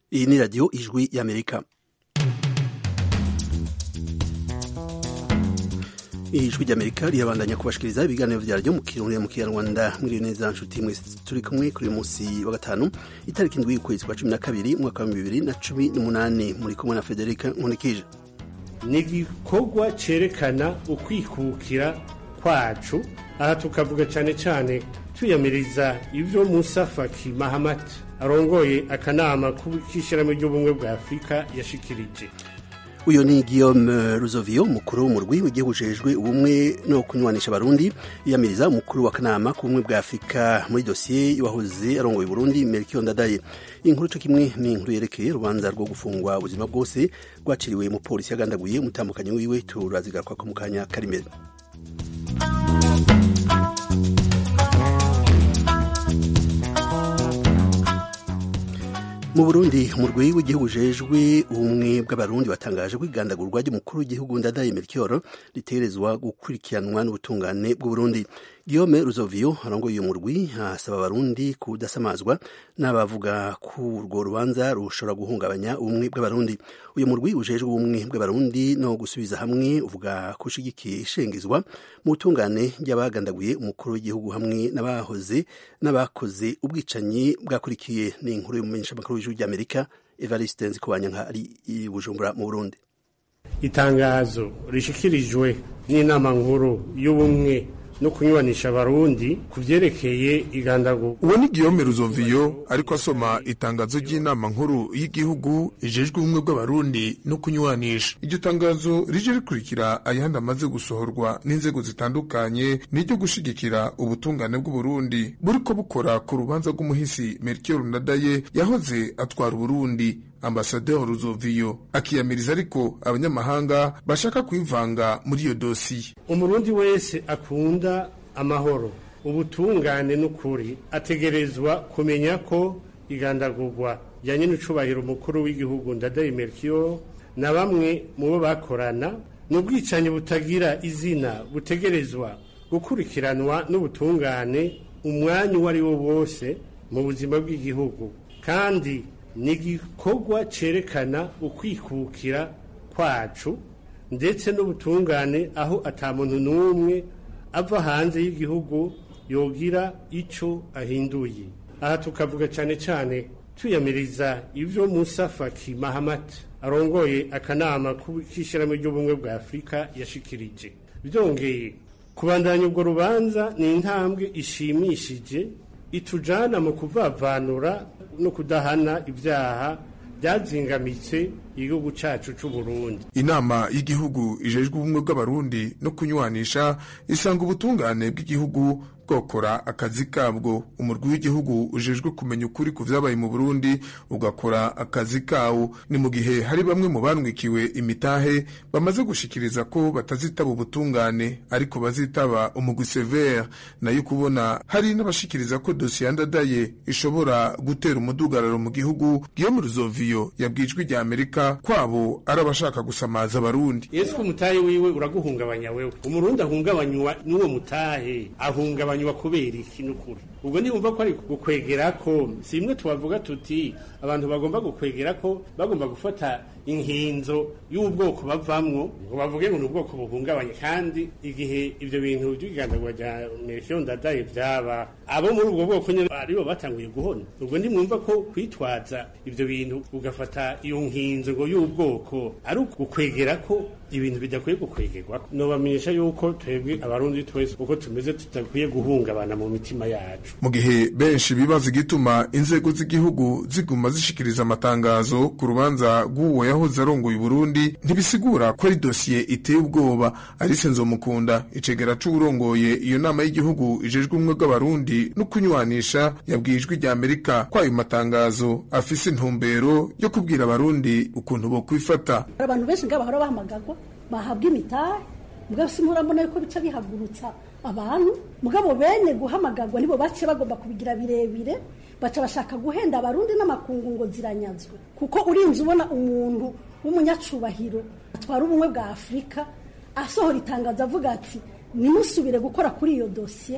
iyi ni radiyo ijwi y'amerika ijwi ry'amerika rirabandanya kubashikiriza ibiganiro vyaryo mu kirundi mu kinyarwanda mwiriwe neza nshuti mwese turi kumwe kuri uyu munsi wa gatanu itariki indwi y'ukwezi kwa cumi na kabiri umwaka wa bibiri na cumi n'umunani muri kumwe na federika nkunikije ni igikorwa cerekana ukwikukira kwacu aha tukavuga cyane cyane tuyamiriza ibyo musa faki mahamat arongoye akanama k'ishyirahamwe ry'ubumwe bwa afurika yashikirije uyu ni guillaume ruzovio umukuru w'umurwi w'igihugu ujejwe ubumwe no kunywanisha abarundi yiyamiriza umukuru w'akanama k'ubumwe bwa afurika muri dosiye y'uwahoze arongoye burundi melchior ndadaye inkuru co kimwe ni inkuru yerekeye urubanza rwo gufungwa ubuzima bwose rwaciriwe umupolisi yagandaguye umutambukanyi wiwe turazigaruka mu kanya kari imbere mu burundi umurwi w'igihugu ujejwe ubumwe bw'abarundi watangaje ko igandagurwa ry'umukuru w'igihugu ndadaye melchior ritegerezwa gukurikiranwa n'ubutungane bw'uburundi guillaume ruzovio arongoye uyu murwi asaba abarundi kudasamazwa n'abavuga ko urwo rubanza rushobora guhungabanya ubumwe bw'abarundi uyu murwi ujejwe ubumwe bw'abarundi no gusubiza hamwe uvuga ko ushigikiye ishengezwa mu butungane ry'abagandaguye umukuru w'igihugu hamwe n'abahoze n'abakoze ubwicanyi bwakurikiye ni inkuru y'umumenyeshamakuru w'ijwi ry'amerika evariste nzikubanyanka ari i bujumbura mu burundi itangazo rishikirijwe n'inama nkuru y'ubumwe no kunyubanisha abarundi ku vyerekeye igandagurwa uwo ni Guillaume Ruzoviyo ariko asoma itangazo ry'inama nkuru y'igihugu ijejwe ubumwe bw'abarundi no kunyubanisha iryo tangazo rije rikurikira ayandi amaze gusohorwa n'inzego zitandukanye n'iryo gushigikira ubutungane bw'uburundi buriko bukora ku rubanza rw'umuhisi Melchior Ndadaye yahoze atwara uburundi ambasaderi Ruzoviyo akiyamiriza ariko abanyamahanga bashaka kwivanga muri iyo dosiye umurundi wese akunda amahoro ubutungane n'ukuri ategerezwa kumenya ko igandagurwa rya nyenucubahiro umukuru w'igihugu ndadaye Melchior na bamwe mu bo bakorana n'ubwicanyi butagira izina butegerezwa gukurikiranwa n'ubutungane umwanya uwo ari wo wose mu buzima bw'igihugu kandi ni igikorwa cerekana ukwikukira kwacu ndetse n'ubutungane aho ata muntu n'umwe ava hanze y'igihugu yogira ico ahinduye aha tukavuga cyane cyane tuyamiriza ibyo musa faki mahamat arongoye akanama k'ishyirahamwe ry'ubumwe bwa afurika yashikirije byongeye kubandanya ubwo rubanza ni intambwe ishimishije itujana mu kuvavanura no kudahana ibyaha byazingamitse igihugu cyacu cy'u Burundi inama y'igihugu ijejwe ubumwe bw'abarundi no kunywanisha isanga ubutungane bw'igihugu bwokora akazi kabwo umurwi w'igihugu ujejwe kumenya ukuri ku vyabaye mu Burundi ugakora akazi kawo ni mu gihe hari bamwe mu banwikiwe imitahe bamaze gushikiriza ko batazitaba ubutungane ariko bazitaba umugwi severe nayo kubona hari n'abashikiriza ko dosiye yandadaye ishobora gutera umudugararo mu gihugu Guillaume Ruzoviyo yabwijwe rya Amerika kwabo ari abashaka gusamaza abarundi Yesu umutahe wiwe uraguhungabanya wewe umurundi ahungabanywa n'uwo mutahe ahungabanya banywa kubera iki n'ukuri ubwo ntibumva ko ari gukwegera ko si imwe tubavuga tuti abantu bagomba gukwegera ko bagomba gufata inkinzo y'ubwoko bavamwo ngo bavuge ngo ni ubwoko buhungabanye kandi igihe ibyo bintu by'igandagwa rya Melchior Ndadaye byaba abo muri ubwo bwoko nyine aribo batanguye guhona ubwo ntimwumva ko kwitwaza ibyo bintu ugafata iyo nkinzo ngo y'ubwoko ari ugukwegera ko ibintu bidakwiye gukwegerwa nobamenyesha yuko twebwe abarundi twese uko tumeze tudakwiye guhungabana mu mitima yacu mu gihe benshi bibaza igituma inzego z'igihugu ziguma zishikiriza amatangazo ku rubanza rw'uwo yahoze arongoye Burundi ntibisigura ko ari dosiye iteye ubwoba Alice Nzomukunda icegera c'uwurongoye iyo nama y'igihugu ijejwe ubumwe bw'abarundi no kunywanisha yabwiye ijwi rya Amerika ko ayo matangazo afise intumbero yo kubwira abarundi ukuntu bo kwifata abantu benshi ngabo bahora bahamagarwa bahabwa imitahe mugabo simurambona yuko bica bihagurutsa abantu mugabo bene guhamagarwa nibo bace bagomba kubigira birebire baca bashaka guhenda abarundi n'amakungu ngo ziranyazwe kuko urinze ubona umuntu w'umunyacubahiro atwara ubumwe bwa afurika asohora itangazo avuga ati nimusubire gukora kuri iyo dosiye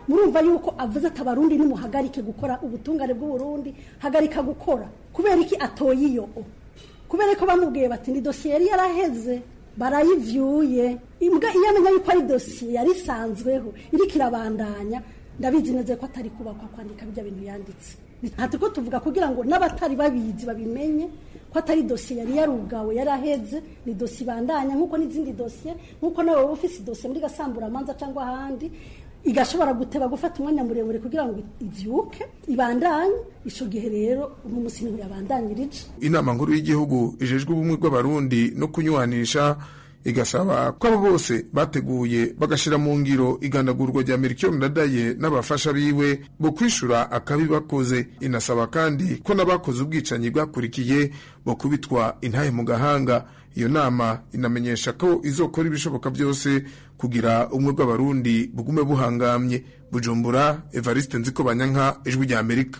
murumva yuko avuze ati abarundi nimuhagarike gukora ubutungane bw'uburundi hagarika gukora kubera iki atoye iyo kubera ko bamubwiye bati ni dosiye yari yaraheze barayivyuye imbwa iyo amenya yuko ari dosiye yari isanzweho iriko irabandanya ndabizi neza ko atari kubakwa kwandika bijya bintu yanditse ati ko tuvuga kugira ngo n'abatari babizi babimenye ko atari dosiye yari yarugawe yaraheze ni dosiye ibandanya nk'uko n'izindi dosiye nk'uko nawe wowe ufise dosiye muri gasamburamanza cyangwa ahandi igashobora guteba gufata umwanya muremure kugira ngo ivyuke ibandanye ico gihe rero uno musi niho yabandanyirije inama nkuru y'igihugu ijejwe ubumwe bw'abarundi no kunywanisha igasaba ko abo bose bateguye bagashira mu ngiro igandagurwa rya Melchior Ndadaye n'abafasha biwe bo kwishura akabi bakoze inasaba kandi ko n'abakoze ubwicanyi bwakurikiye bo kubitwa intahe mu gahanga iyo nama inamenyesha ko izokora ibishoboka byose kugira ubumwe bw'abarundi bugume buhangamye bujumbura Evariste Nziko Banyanka ijwi rya Amerika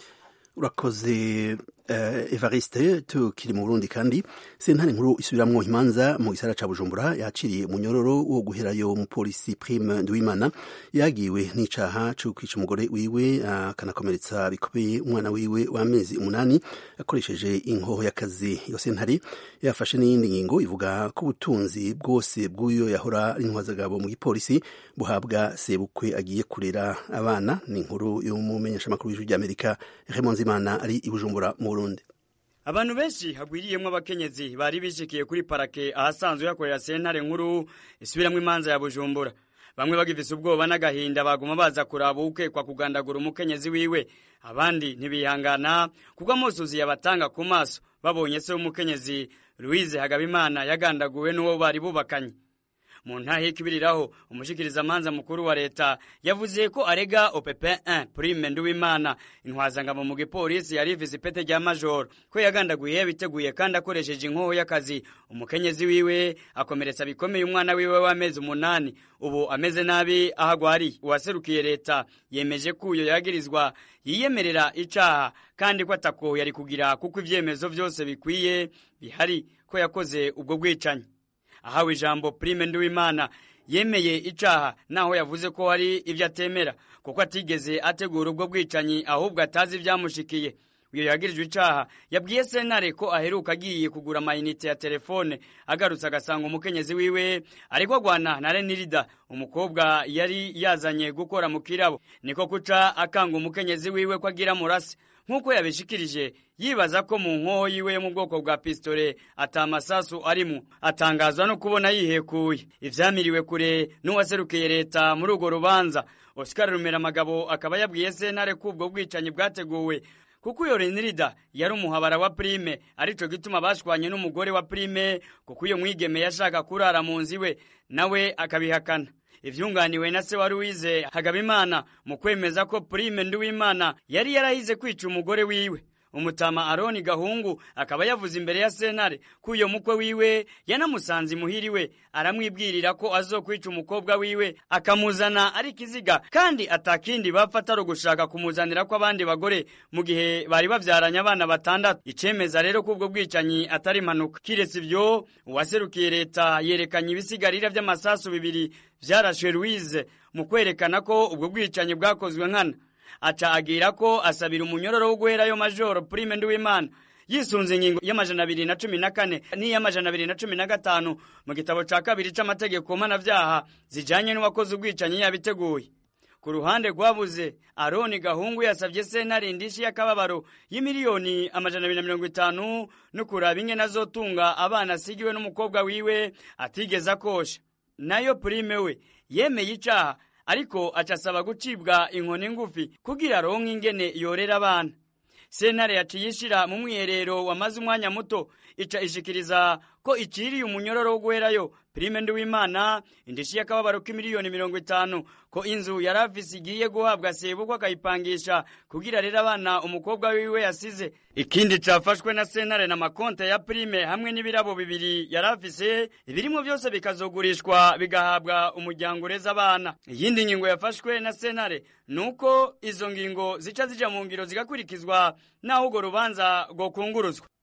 urakoze uh, evariste tukiri mu burundi kandi sentare nkuru isubiramwo imanza mu gisara ca bujumbura yaciriye umunyororo wo guherayo umupolisi prime nduwimana yagiwe n'icaha co kwica umugore wiwe akanakomeretsa uh, bikomeye umwana wiwe w'amezi umunani akoresheje inkoho y'akazi iyo sentare yafashe n'iyindi ngingo ivuga ko ubutunzi bwose bw'uyo yahora ari intwazagabo mu gipolisi buhabwa sebukwe agiye kurera abana ni inkuru y'umumenyeshamakuru w'ijwi ry'amerika Raymond Zimana ari i Bujumbura mu Burundi abantu benshi hagwiriyemwo abakenyezi bari bishikiye kuri parake ahasanzwe hakorera sentare nkuru isubiramwo imanza ya Bujumbura bamwe bagifise ubwoba n'agahinda baguma baza kuraba ukekwa kugandagura umukenyezi wiwe abandi ntibihangana kuko amusuzi yabatanga ku maso babonye se w'umukenyezi Louise Hagabimana yagandaguwe n'uwo bari bubakanye mu ntahe y'ikibiriraho umushikirizamanza mukuru wa leta yavuze ko arega OPP 1 Prime Nduwimana intwazangamo mu gipolisi yari ifise ipete rya major ko yagandaguye yabiteguye kandi akoresheje inkoho y'akazi umukenyezi wiwe akomeretsa bikomeye umwana wiwe w'amezi umunani ubu ameze nabi aho agwariye uwaserukiye leta yemeje ko uyo yagirizwa yiyemerera icaha kandi ko atako yari kugira kuko ivyemezo vyose bikwiye bihari ko yakoze ubwo bwicanyi ahawe ijambo Prime Nduwimana yemeye icaha naho yavuze ko hari ivyo atemera kuko atigeze ategura ubwo bwicanyi ahubwo atazi ivyamushikiye uyo yagirijwe icaha yabwiye sentare ko aheruka agiye kugura amayinite ya telefone agarutse agasanga umukenyezi wiwe ariko agwana na Renirida umukobwa yari yazanye gukora mu kirabo niko kuca akanga umukenyezi wiwe ko agira murase nk'uko yabishikirije yibaza ko mu nkoho yiwe yo mu bwoko bwa pistole atamasasu arimo atangazwa no kubona yihekuye ivyamiriwe kure n'uwaserukiye leta muri urwo rubanza Oscar Rumera Magabo akaba yabwiye sentare ko ubwo bwicanyi bwateguwe kuko uyo Renirida yari umuhabara wa Prime arico gituma bashwanye n'umugore wa Prime kuko uyo mwigeme yashaka kurara mu nzu iwe nawe akabihakana ivyunganiwe na se wa Louise Hagabimana mu kwemeza ko Prime Nduwimana yari yarahize kwica umugore wiwe umutama Aroni Gahungu akaba yavuze imbere ya sentare ko uyo mukwe wiwe yanamusanze imuhiriwe aramwibwirira ko azokwica umukobwa wiwe akamuzana ari kiziga kandi atakindi bapfa atari ugushaka kumuzanira ko abandi bagore mu gihe bari bavyaranye abana batandatu icemeza rero ko ubwo bwicanyi atari impanuka kiretse ivyo uwaserukiye leta yerekanye ibisigarira vy'amasasu bibiri vyarashwe Louise mu kwerekana ko ubwo bwicanyi bwakozwe nkana aca agira ko asabira umunyororo wo guherayo majoro Prime Nduwimana yisunze ingingo y'amajana abiri na cumi na kane n'iy'amajana abiri na cumi na gatanu mu gitabo ca kabiri c'amategeko mpanavyaha zijanye n'uwakoze ubwicanyi yabiteguye ku ruhande rwabuze aroni gahungu yasabye sentare indishi y'akababaro y'imiliyoni amajana abiri na mirongo itanu no kuraba ingene azotunga abana asigiwe n'umukobwa wiwe atigeze akosha nayo Prime we yemeye icaha ariko acasaba gucibwa inkoni ngufi kugira aronke ingene yorera abana sentare yaciye ishira mu mwiherero wamaze umwanya muto ica ishikiriza ko iciriye umunyororo wo guherayo Prime Nduwimana indishi y'akababaro k'imiliyoni mirongo itanu ko inzu yari afise igiye guhabwa sebukwe akayipangisha kugira rero abana umukobwa wiwe yasize ikindi cafashwe na sentare na makonte ya Prime hamwe n'ibirabo bibiri yari afise ibirimwo byose bikazogurishwa bigahabwa umuryango ureza abana iyindi ngingo yafashwe na sentare nuko izo ngingo zica zija mu ngiro zigakurikizwa naho urwo rubanza rwokunguruzwa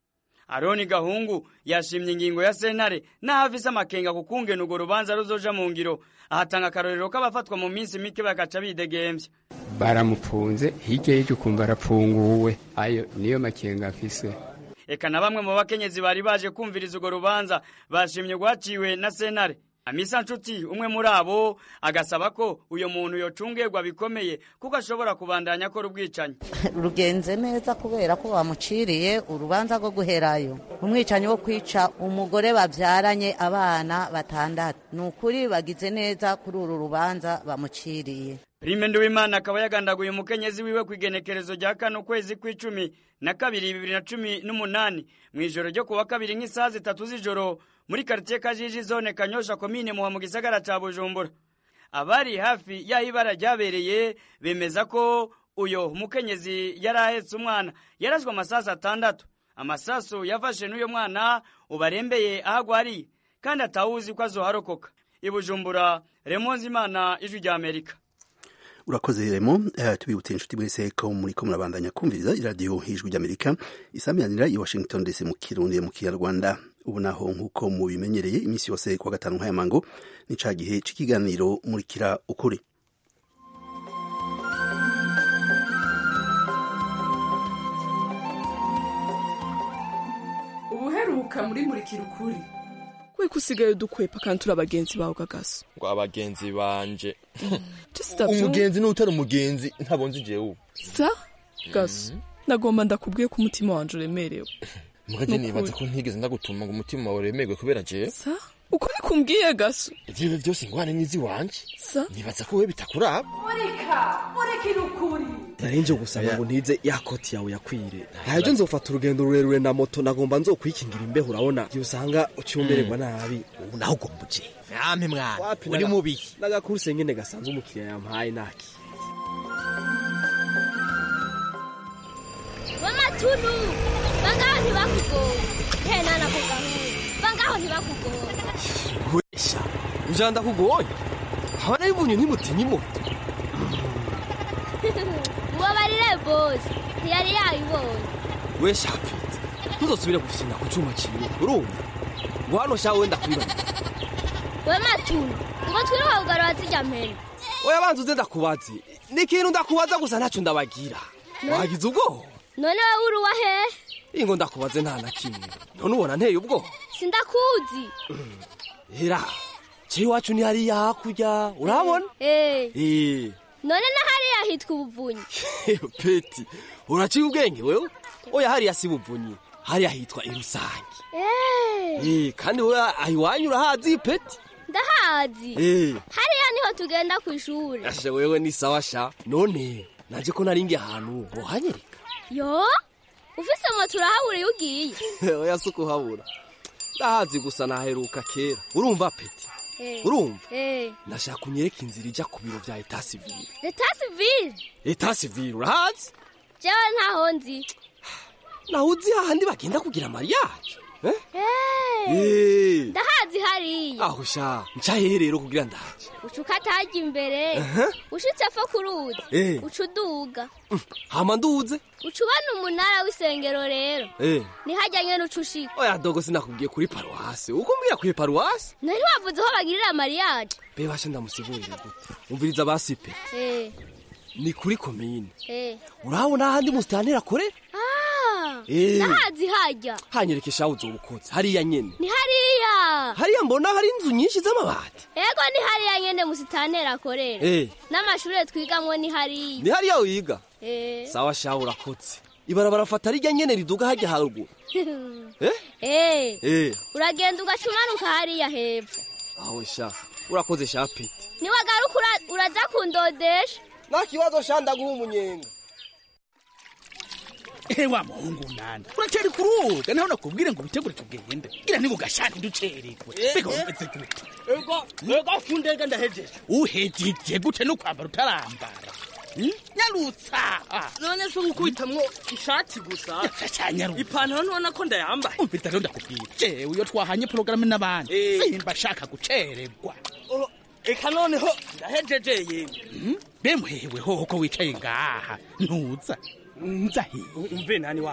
aroni gahungu yashimye ingingo ya sentare n'aho afise amakenga ku kungena urwo rubanza ruzoja mu ngiro ahatanga akarorero k'abafatwa mu minsi mike bagaca bidegemvya baramupfunze hirya y'icyo ukumva arapfunguwe ayo niyo makenga afise eka na bamwe mu bakenyezi bari baje kumviriza urwo rubanza bashimye rwaciwe na sentare amisa nshuti umwe muri abo agasaba ko uyo muntu yocungerwa bikomeye kuko ashobora kubandanya akora ubwicanyi rugenze neza kubera ko bamuciriye urubanza rwo guherayo umwicanyi wo kwica umugore babyaranye abana batandatu ni ukuri bagize neza kuri uru rubanza bamuciriye prime nduwimana akaba yagandaguye umukenyezi wiwe ku igenekerezo rya kano kwezi kw'icumi na kabiri bibiri na cumi n'umunani mu ijoro ryo kuwa kabiri nk'isaha zitatu z'ijoro muri karitiye kajiji zone kanyosha komine muha mu gisagara ca bujumbura abari hafi y'aho ibara ryabereye bemeza ko uyo mukenyezi yari ahetse umwana yarashwe amasasu atandatu amasasu yafashe n'uyo mwana ubarembeye aho agwariye kandi atawuzi ko azoharokoka i bujumbura remonzi imana ijwi rya amerika urakoze remo uh, tubibutse inshuti mwese ko muriko murabandanya kumviriza iradiyo ijwi ry'amerika isamiranira i washington dc mu kirundi mu kinyarwanda ubu naho nk'uko mubimenyereye iminsi yose kuwa gatanu nk'aya mango ni ca gihe c'ikiganiro murikira ukuri ubuheruka muri murikira ukuri we kusigaye dukwepa kandi turi abagenzi bawe gagaso ngo abagenzi banje Tusitabye umugenzi n'utari umugenzi ntabonze jewe ubu sa gaso nagomba ndakubwiye ko umutima wanje uremerewe mugaje Nukuri. nibaza ko ntigeze ndagutuma ngo umutima wawe uremerwe kubera jewe sa uko nikumbwiye gaso ivyo byose ingwane n'izi wanje sa nibaza ko wewe bitakuraba murika murikira ukuri narinje gusaba ngo ntize ya koti yawe yakwire ntabyo nzofata urugendo rurerure na moto nagomba nzokwikingira imbeho urabona igihe usanga ucyumbererwa nabi ubu naho ugomba uje mwami mwana Wapi, uri naga- mubi n'agakuruse nyene gasanzwe umukiriya yampaye naki bamatunu bangaho ntibakugoye hena nakugahura bangaho ntibakugoye wesha ujanda kugoye habana y'ubunyu ntimutinye moto mubabarire bose ntiyari yayibonye wesha pete ntuzosubire gufyina ku cuma ciwe urumva ngo hano sha wenda kwibarira we matunu ngo twiruka kugarura zijya mpene oya banza uze ndakubaze ni ikintu ndakubaza gusa ntacyo ndabagira wagize ubwoba none wowe uruwa hehe ingo ndakubaze nta na kimwe none ubona nteye ubwoba sindakuzi hera ce iwacu ni hariya hakurya urabona Eh, Eh, none na hariya hitwa ubuvunyi peti uraciye ubwenge wewe oya hariya si buvunyi hariya hitwa irusange Eh, Eh, kandi wowe aho iwanyu urahazi peti ndahazi Eh, hariya niho tugenda ku ishuri asha wewe ni sawa sha none naje ko naringi ahantu wohanyereka yo ufise moto urahabura iyo ugiye oya si ukuhabura ndahazi gusa naheruka kera urumva peti Eh, urumva eh, ndashaka unyereka inzira ijya ku biro vya eta sivile leta sivile eta sivile urahazi jewe ntaho nzi naho uzi hahandi bagenda kugira mariage eh? Eh, Eh, ndahazi hariya aho sha nca hehe rero kugira ndaje uca ukatajya imbere Aha. ushitse fo ku ruzi Eh. uca uduga hama nduze uca ubona umunara w'isengero rero Eh, ntihajya nyene uca ushika oya dogo sinakubwiye kuri paruwasi uko mbwira kuri paruwasi nari wavuze aho bagirira mariage be basha ndamusigurire gute umviriza basipe Eh, ni kuri komine eh. urabona ahandi musitanteri akorera Ah, Eh. ndahazi hajya hanyereka ishaho uzobukoze hariya nyene ni hariya hariya mbona hari inzu nyinshi z'amabati ego ni hariya nyene musitanteri akorera Eh. n'amashure twigamwo ni hariya ni hariya wiga Eh. sawa shaho urakotse ibarabara fata rijya nyene riduga hajya haruguru eh Eh, eh uragenda ugaca umanuka hariya hepfo aho sha urakoze sha pete niwagaruka ura- uraza kundodesha nta kibazo sha ndaguha umunyenga ehe wa muhungu nanda uracari kuruga naho nakubwire ngo witegure tugende gira niba ugashaka ducererwe mbega wumvise gute ego ego fundega ndahejeje uhejeje gute no kwambara utarambara Hmm? nyarutsa none se ngukubitamwo ishati gusa cyanyarutsa ipantaro ntubona ko ndayambaye umvise rero ndakubwira jewe iyo twahanye porogaramu n'abandi Eh. simba ashaka gucererwa Oh, eka noneho ndahejeje yewe Hmm? bemuhewe hoho ko wicaye ngaha ntuza nza hiye umve nani wa muhungu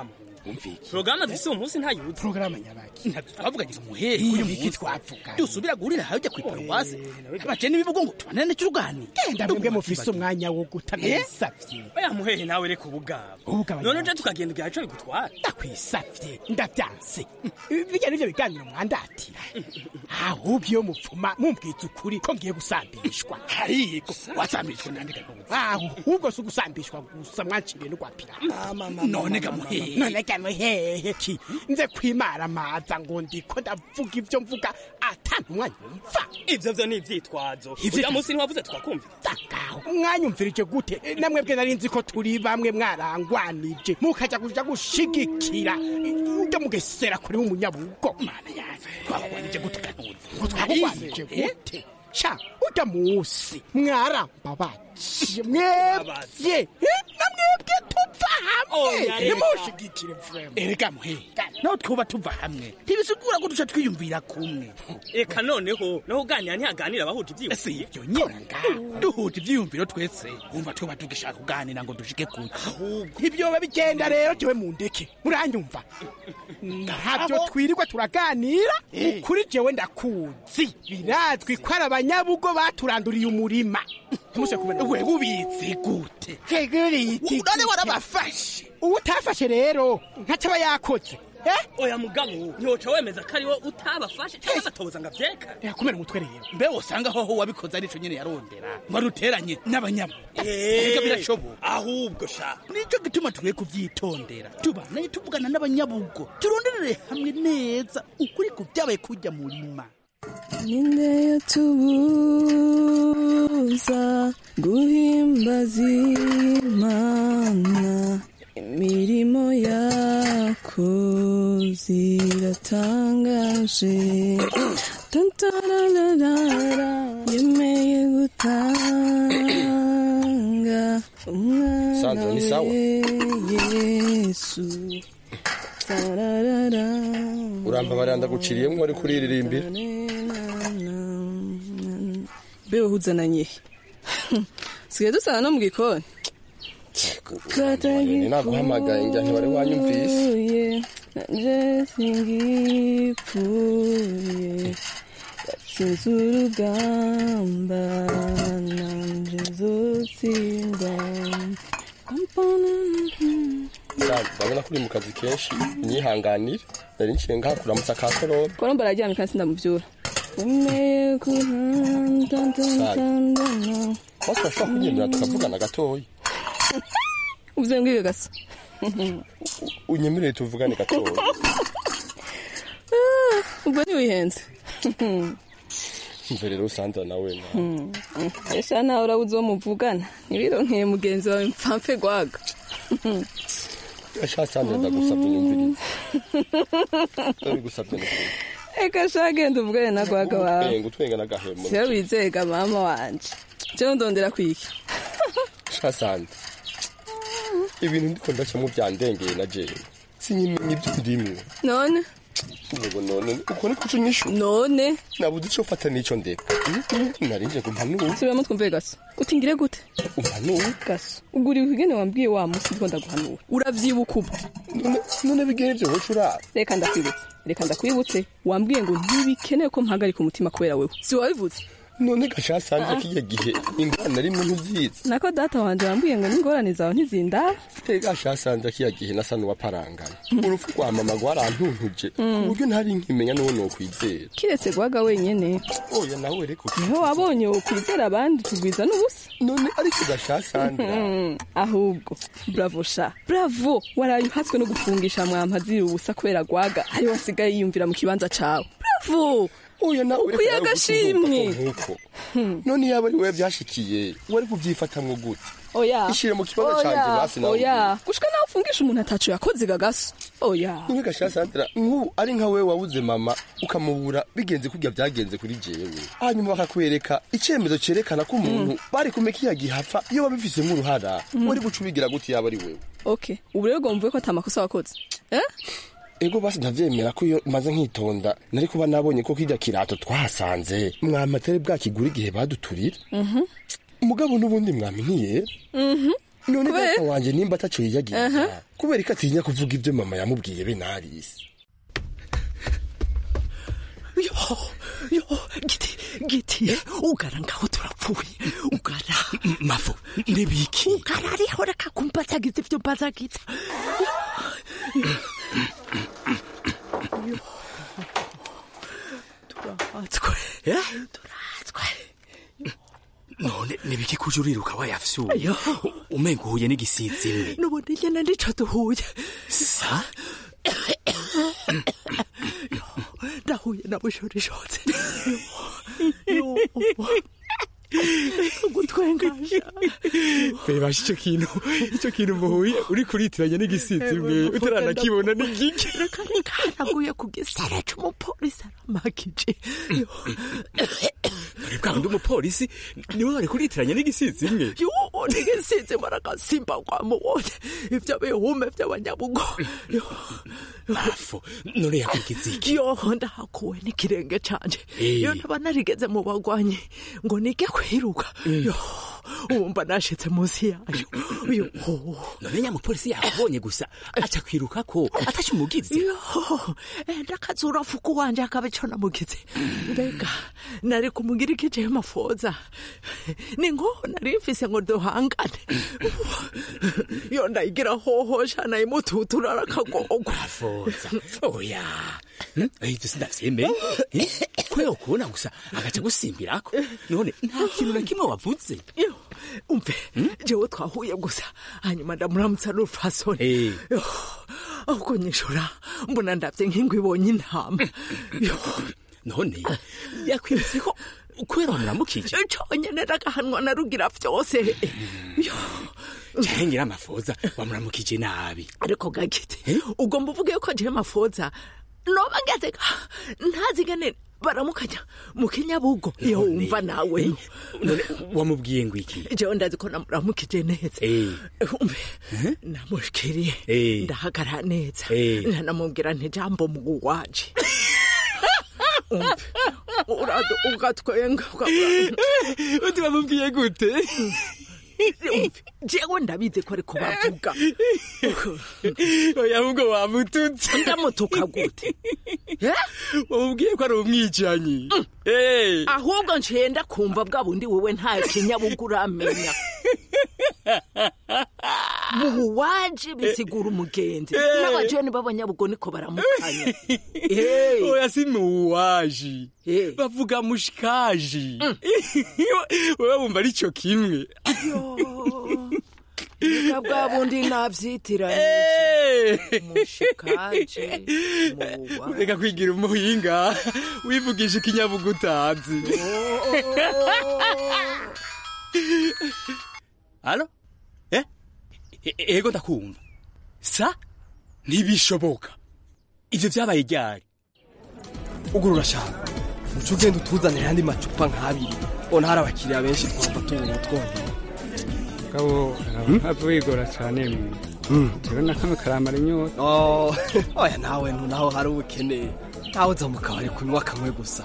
twumvike porogaramu dufise uwo munsi ntayuzi porogaramu nyabaki ntabyo twavuganye umuhehe uyu munsi twavuga dusubira guhurira hajya ku iparuwasi baje n'ibivugo ngo tubanane cy'uruganiro genda mwebwe mufise umwanya wo gutanisavye oya muhehe nawe reka ubugabo ubugabo none uje tukagenda igihe co bigutwara ndakwisavye ndavyanse bijya n'ivyo biganiro mwandatira ahubwo iyo mupfuma mumbwiza ukuri ko ngiye gusambishwa ariko wasambishwa nandika ahubwo si ugusambishwa gusa mwanciriye no kwapira none gamuhehe none gamuhehe ki nze kwimara maza ngo ndiko ndavuga ivyo mvuga ata ntumwanya umva ivyo vyo ni ivyitwazo Ivyo- uja munsi ntiwavuze tukakumvira mwanyumvirije gute namwe bwe nari nzi ko turi bamwe mwarangwanije mukaja kuja gushigikira ujya mugesera kuri umunyabugo mana yanjye twabagwanije gute kanuzi ngo twabagwanije gute sha ujya musi mwarambabaje mwebye Eh, namwebwe tuva hamwe Oya, reka. nimushigikire vrema erega muhe naho twuba tuva hamwe ntibisigura ko duca twiyumvira kumwe eka noneho naho uganira ntihaganira abahuje ivyiyumviro si ibyo nyine duhuje ibyiyumviro twese wumva tweba tugishaka kuganira ngo dushike kure ibyoba bigenda rero jewe mu ndeke muranyumva ntabyo twirirwa turaganira ukuri jewe ndakuzi birazwi ko ari abanyabugo baturanduriye umurima ntimuse kumenya we ubizi gute none warabafashe uwo utafashe rero ntacyo aba yakoze oya mugabo ntiwoca wemeza ko ariwo utabafashe cyangwa agatoboza ngo avyeka yakumena umutwe rero mbe wosanga hoho wabikoze arico nyene yarondera ngo aruteranye n'abanyamu ega birashoboka ahubwo sha nicyo gituma tukwiye kuvyitondera tubanaye tuvugana n'abanyabugo turonderere hamwe neza ukuri ku vyabaye kujya murima ninde yatubuza guhimbaza imana imirimo yako ziratangaje tantararara yemeye gutanga umwana Sandra, ni sawa? we yesu tararara urambabarira ndaguciriyemo wari kuriririmbira bewe huzananye sigaye dusanga no mu gikoni Ni naguhamagaye njya ntiwari wanyumvise Gipfuye, nanje singipfuye yatsinze urugamba nanje nzotsinda Sandra, ndabona ko uri mu kazi kenshi nyihanganire nari nciye ngaha kuramutsa ka korora koromba araryamye kandi sindamuvyura umeye kuntantantantantana bose bashobora kugendera tukavugana gatoya uvuze ngo iyo gasa unyemerere tuvugane gatoya Ah, ubwo ntiwihenze mve rero Sandra nawe na esha nawe urabuze uwo muvugana ntibironkeye mugenzi wawe mpampe gwaga asha Sandra ndagusabye nyumvirize ndabigusabye n'ukuri eka sha genda uvugane na gwaga wawe Twenga utwenga n'agahemo siyo wizega mama wanje jewe ndondera kwiki sha Sandra ibintu ndiko ndacamo byandengeye na jewe sinyimenya ibyo ndimwe none Nubu none uko niko uca unyishu none nabuze ico fata n'ico ndeka narinje ngo mpanure subiramo twumve gaso uti ngire gute umpanure gaso ubwo uri wigene wambwiye wa musi ndiko ndaguhanura uravyibuka ubu none bigene ivyo woca uraba reka ndakwibutse reka ndakwibutse wambwiye ngo ntibikenewe ko mpagarika umutima kubera wewe si wabivuze none gasha Sandra kiya gihe ingorane rimwe ntuzizi nako data wanje wambwiye ngo n'ingorane zawe ntizindaba gasha Sandra kiya gihe nasa n'uwaparangana urupfu rwa mama rwarantuntuje ku buryo ntari nkimenya n'uwo nokwizera kiretse gwaga wenyene oya nawe reko niho wabonye wokwizera abandi tugwiza n'ubusa none ariko gasha Sandra Mm, ahubwo bravo sha bravo waraye uhatswe no gufungisha mwampa ziri ubusa kubera gwaga ari wasigaye yiyumvira mu kibanza cawe bravo oya nawe ukwiye agashimwe nkuko none yaba ari wewe byashikiye wari kubyifatamwo gute oya ishire mu kibazo Oya, canje basi nawe oya gushika nawe ufungisha umuntu ataco yakoze gagaso oya none gasha Sandra nk'ubu ari nka wewe wabuze mama ukamubura bigenze kurya byagenze kuri jewe hanyuma bakakwereka icyemezo cyerekana ko umuntu bari kumeka iya gihapfa iyo babifisemo uruhara Mm. wari guca ubigira gute yaba ari wewe okay ubu rero gomvuye ko atamakosa wakoze eh ego basi ndavyemera ko iyo maze nkitonda nari kuba nabonye ko kirya kirato twahasanze mwama atari bwakigura igihe baduturira mhm mugabo n'ubundi mwami ntiyera mhm none Kubera- data wanje nimba ataco yiyagiza Aha. kubera ko atinya kuvuga ibyo mama yamubwiye be narisi yo yo giti giti ugara ngaho turapfuye ugara mafu ndibiki ugara ariho reka kumbazagiza ibyo mbazagiza turahatswe turahatswe none nibiki kuje uriruka wayafyuye Ayo. umenga uhuye n'igisizi imwe nubundi nyene ndico duhuye sa ndahuye na bushorishotse gutwengasha bebasha ico kintu ico kintu muhuye uri kuritiranya n'igisizi imwe utaranakibona n'igiki reka reka naguye ku gisara c'umupolisi aramakije uri bwa wundi umupolisi niwe wari kuritiranya n'igisizi imwe yuwo nigisize maragasimba kwamubonye ivyo bihume vy'abanyabugo mafu none yakwigize iki yoho ndahakuwe n'ikirenge canje Eh. iyo ntaba narigeze mu bagwanyi ngo nige kwiruka yo wumva nashitse munsi yayo yo none nyamupolisi yakubonye gusa aca kwiruka ko ataca umugizi yo enda akazura fuku wanje akaba ico namugize mbega nari kumugira ikije mafoza ni ngo nari mfise ngo duhangane yo ndayigira hohosha nayimututura arakagogwa foza oya ivyo sindavyemeye Eh, kubera ukubona gusa agaca gusimbirako none nta kintu na kimwe wavuze yo umve jewe twahuye gusa hanyuma ndamuramutsa n'urufasoni Eh. Yo, ahubwo nyishura mbona ndavye nk'ingwe ibonye intama yo none yakwibutse ko kubera wamuramukije conyene ndagahanwa na rugira vyose yo cengera amafoza wamuramukije nabi ariko gagiti ugomba uvuge ko jewe mafoza noba ngeze ga- ntazi ngene baramukanya mu kinyabugo iyo wumva nawe none wamubwiye ngo iki jewe ndazi ko namuramukije neza Eh. umve namushikiriye Eh. ndahagarara neza Eh. ntanamubwira nti jambo mugu waje umve urado ugatwenga uti bamubwiye gute umve jewe ndabizi ko ariko bavuga oya ahubwo wamututse ndamutuka gute wamubwiye ko ari umwicanyi ahubwo ncenda kumva bwa bundi wewe nta kinyabuga uramenya muhu waje bisigura umugenzi Eh. n'abajeni b'abanyabugo niko baramukanya Eh. oya si muwaji bavuga mushikaji wewe wumva ari cyo kimwe Ega bwa bundi navyitiranye mushikaje muwa reka kwigira umuhinga wivugisha ikinyabuga utazi alo eh E- e- ego ndakumva sa ntibishoboka ivyo vyabaye ryari ugurura shaka uca ugenda utuzanira ayandi macupa nk'abiri ubona hari abakiriya benshi twumva tubona twongera gabo ntapfa wigora cyane jewe na kamwe karamara inyota Oh, oya nawe ntunaho hari ubukene ntawe uza mu kabari kunywa kamwe gusa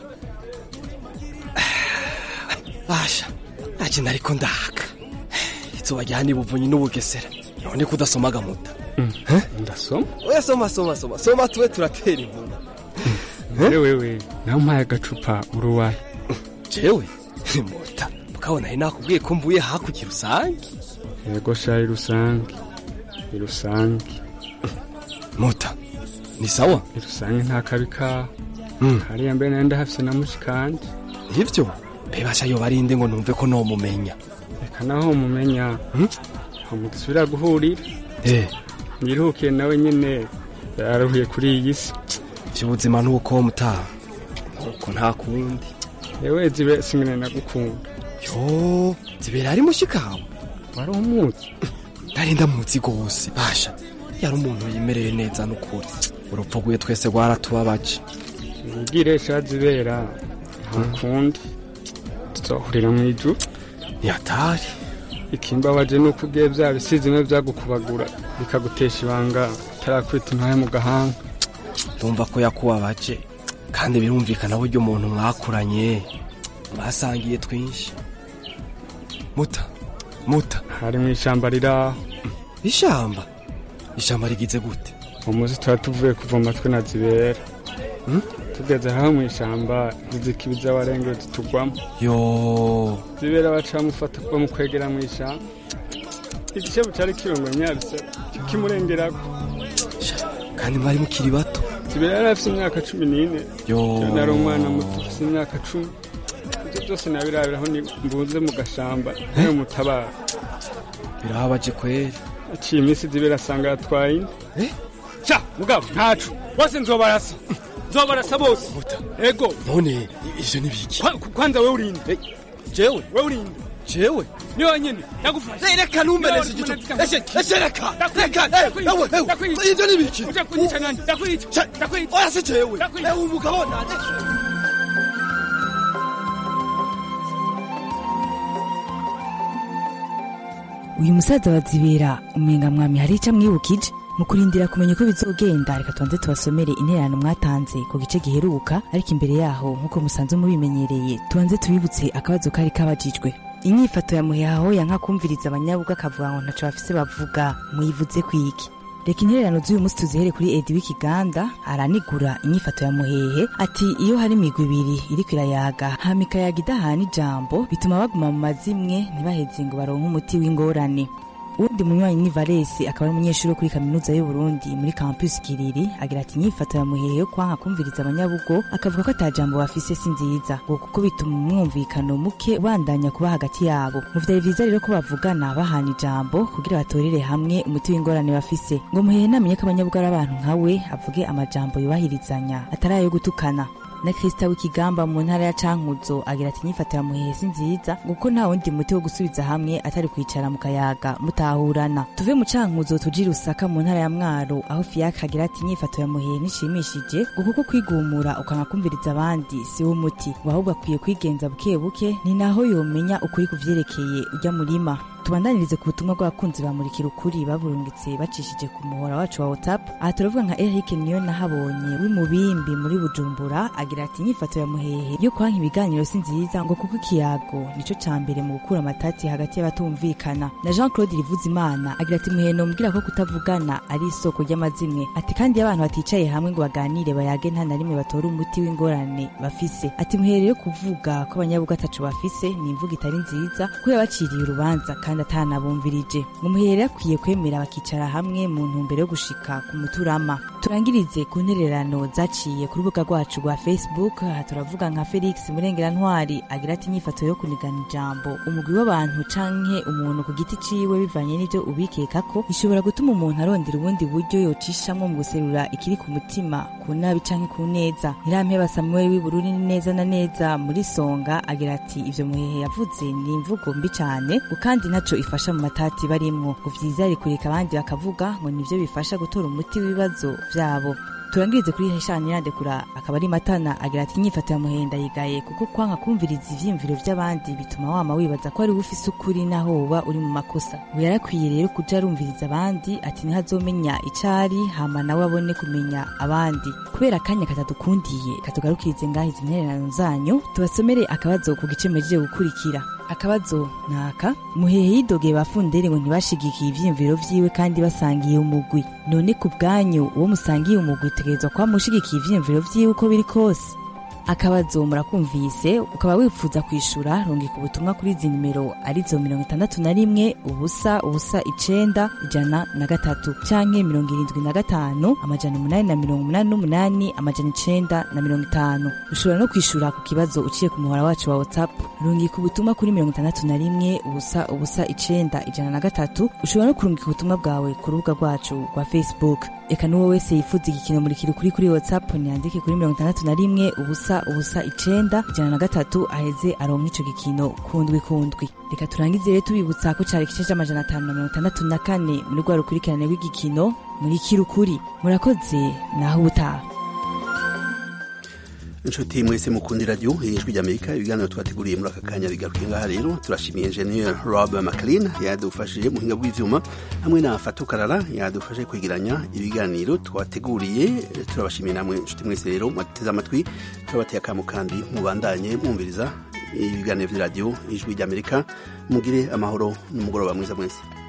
basha ntakintu ariko ndaka izuba rya nibuvunyi n'ubugesera none ko udasoma agamuta ndasoma oya soma soma soma soma tube turatera inkuru mbere wewe nawe umpaye agacupa uruwaye jewe muta mukabona ari nakubwiye ko mvuye hakurya rusange yego sha irusange irusange muta ni sawa irusange nta kabi kaho hariya mbere nayo ndahafise na mushikanje nivyo bebasha yo barinde ngo numve ko nomumenya reka naho mumenya aho mugisubira guhurira eh yiruhukiye nawe nyene yararuhiye kuri iyi si vy'ubuzima nuko mutaha nuko nta kundi yewe zibe singene nagukunda yo zibera ari mushikawe wari umuzi nari ndamuzi gose basha yari umuntu yimereye neza n'ukuri urupfu rwiwe twese rwaratubabaje ubwire sha zibera ntakundi tuzohurira mu ijuru yatari ikimbabaje ni uko ugiye bya bisizi bimwe byagukubagura bikagutesha ibanga utarakwita intoya mu gahanga ndumva ko yakubabaje kandi birumvikana buryo umuntu mwakuranye mwasangiye twinshi muta muta hari mu ishyamba riraho ishamba ishamba rigize gute umuzi tuba tuvuye kuvoma twe na zibera tugeze aho mu ishyamba ntizikibiza abarengezi tugwamo yo zibera baca bamufata bamukwegera mu ishyamba igishebo cyari kirungo nyaruse kimurengerako kandi mwari mukiri bato zibera yari afite imyaka cumi n'ine yo Jewe nari umwana muto ufite imyaka cumi ibyo byose nabirabiraho ni mbunze mu gashamba ntayo mutabara birababaje kweri aciye iminsi zibera asanga yatwaye indi sha mugabo ntacu bose nzobarasa nzobarasa bose ego none ivyo ni biki Kwa- kwanza we urinde jewe we urinde jewe ni wenyine ndagufasha reka numbereze igito eshe eshe reka reka ewe ewe ivyo ni biki uja kunyica nani ndakwica ndakwica oya se jewe ewe umugabo nande uyu musaza wa zibera umenga mwami hari icyo amwibukije mu kurindira kumenya uko bizogenda reka tubanze tubasomere intererano mwatanze ku gice giheruka ariko imbere yaho nk'uko musanzwe mubimenyereye tubanze tubibutse akabazo kari kabajijwe inyifato ya muhehaho yanka kumviriza abanyabuga akavuga ngo ntaco bafise bavuga muyivuze kwiki reka intererano z'uyu munsi tuzihere kuri edi w'ikiganda aranigura inyifato ya muhehe ati iyo hari imigwi ibiri iriko irayaga hama ikayaga idahana ijambo bituma baguma mu mazimwe ntibaheze ngo baronke umuti w'ingorane uwundi munywanyi ni valesi akaba ari umunyeshuri wo kuri kaminuza y'u Burundi muri campus kiriri agira ati inyifato ya muhehe yo kwanka kumviriza abanyabugo akavuga ko ata jambo bafise si nziza ngo kuko bituma umwumvikano muke ubandanya kuba hagati yabo mu vyari vyiza rero ko bavugana bahana ijambo kugira batorere hamwe umuti w'ingorane bafise ngo muhehe namenye ko abanyabugo ari abantu nkawe avuge amajambo yubahirizanya atari ayo gutukana na Krista w'ikigamba mu ntara ya Cankuzo agira ati inyifato ya muhehe si nziza ngo kuko nta wundi muti wo gusubiza hamwe atari kwicara mu kayaga mutahurana tuve mu Cankuzo tujire Rusaka mu ntara ya Mwaro aho Fiacre agira ati inyifato ya muhehe nishimishije ngo kuko kwigumura ukanga kumviriza abandi si wo muti ngo ahubwo akwiye kwigenza buke buke ni naho yomenya ukuri kuvyerekeye ujya murima tubandanirize ku butumwa bw'abakunzi bamurikira ukuri baburungitse bacishije ku muhora wacu wa whatsapp aha turavuga nka eric niyo nahabonye w'imubimbi muri bujumbura agira ati inyifato ya muhehe yo kwanka ibiganiro si nziza ngo kuko ikiyago nico ca mbere mu gukura amatati hagati y'abatumvikana na jean claude rivuzimana agira ati muhehe nombwira ko kutavugana ari isoko ry'amazimwe ati kandi iyo abantu baticaye hamwe ngo baganire bayage nta na rimwe batora umuti w'ingorane bafise ati muhehe rero kuvuga ko abanyabuga ataco bafise ni imvuga itari nziza ko yabaciriye urubanza kandi atanabumvirije ngo muhere akwiye kwemera bakicara hamwe mu ntumbero yo gushika ku muturama turangirize ku ntererano zaciye ku rubuga rwacu rwa facebook aha turavuga nka felix murengerantwari agira ati inyifato yo kunigana ijambo umugwi w'abantu canke umuntu ku giti ciwe bivanye n'ivyo ubikeka ko bishobora gutuma umuntu arondera ubundi buryo yocishamwo mu guserura ikiri ku mutima ku nabi canke ku neza ntirampeba samuel w'ibururi ni neza na neza muri songa agira ati ivyo muhehe yavuze ni imvugo mbi cane ngo kandi ntaco ifasha mu matati barimwo ngo vyiza ari kureka abandi bakavuga ngo nivyo bifasha gutora umuti w'ibibazo vyabo turangirize kuri heshani yandekura akaba ari matana agira ati inyifato ya muhenda yigaye kuko kwanka kumviriza ivyiyumviro vy'abandi bituma wama wibaza ko ari ufise ukuri naho woba uri mu makosa ngo yarakwiye rero kuja arumviriza abandi ati niho azomenya icari hama nawe abone kumenya abandi kubera akanya katadukundiye katugarukirize ngaho izi ntererano zanyu tubasomere akabazo ku gice muhejeje gukurikira akabazo naka muhehe yidogeye bafundere ngo ntibashigikiye ivyiyumviro vyiwe kandi basangiye umugwi none ku bwanyu uwo musangiye umugwi utegerezwa kuba mushigikiye ivyiyumviro vyiwe uko biri kose akabazo murakumvise ukaba wifuza kwishura rungika ubutumwa kuri izi nimero arizo mirongo itandatu na rimwe ubusa ubusa icenda ijana na gatatu canke mirongo irindwi na gatanu amajana umunani na mirongo umunani n'umunani amajana icenda na mirongo itanu ushobora no kwishura ku kibazo uciye ku muhora wacu wa whatsapp rungika ubutumwa kuri mirongo itandatu na rimwe ubusa ubusa icenda ijana na gatatu ushobora no kurungika ubutumwa bwawe ku rubuga rwacu rwa facebook eka n'uwo wese yifuza igikino murikira ukuri kuri whatsapp niyandike kuri mirongo itandatu na rimwe ubusa ubusa icenda ijana na gatatu aheze aronka ico gikino kundwi kundwi reka turangize rero tubibutsa ko cari igice c'amajana atanu na mirongo itandatu na kane muri rwa rukurikirane rw'igikino murikira ukuri murakoze naho ubutaha inshuti mwese mukunda iradiyo ijwi ry'amerika ibiganiro twateguriye muri aka kanya bigaruke ngaha rero turashimiye enjeniyeri rob maclean yadufashije mu buhinga bw'ivyuma hamwe na fatu karara yadufashe kwegeranya ibiganiro twateguriye turabashimiye namwe inshuti mwese rero mwateze amatwi turabateye akamu kandi mubandanye mwumviriza ibiganiro vy'iradiyo ijwi ry'amerika mugire amahoro n'umugoroba mwiza mwese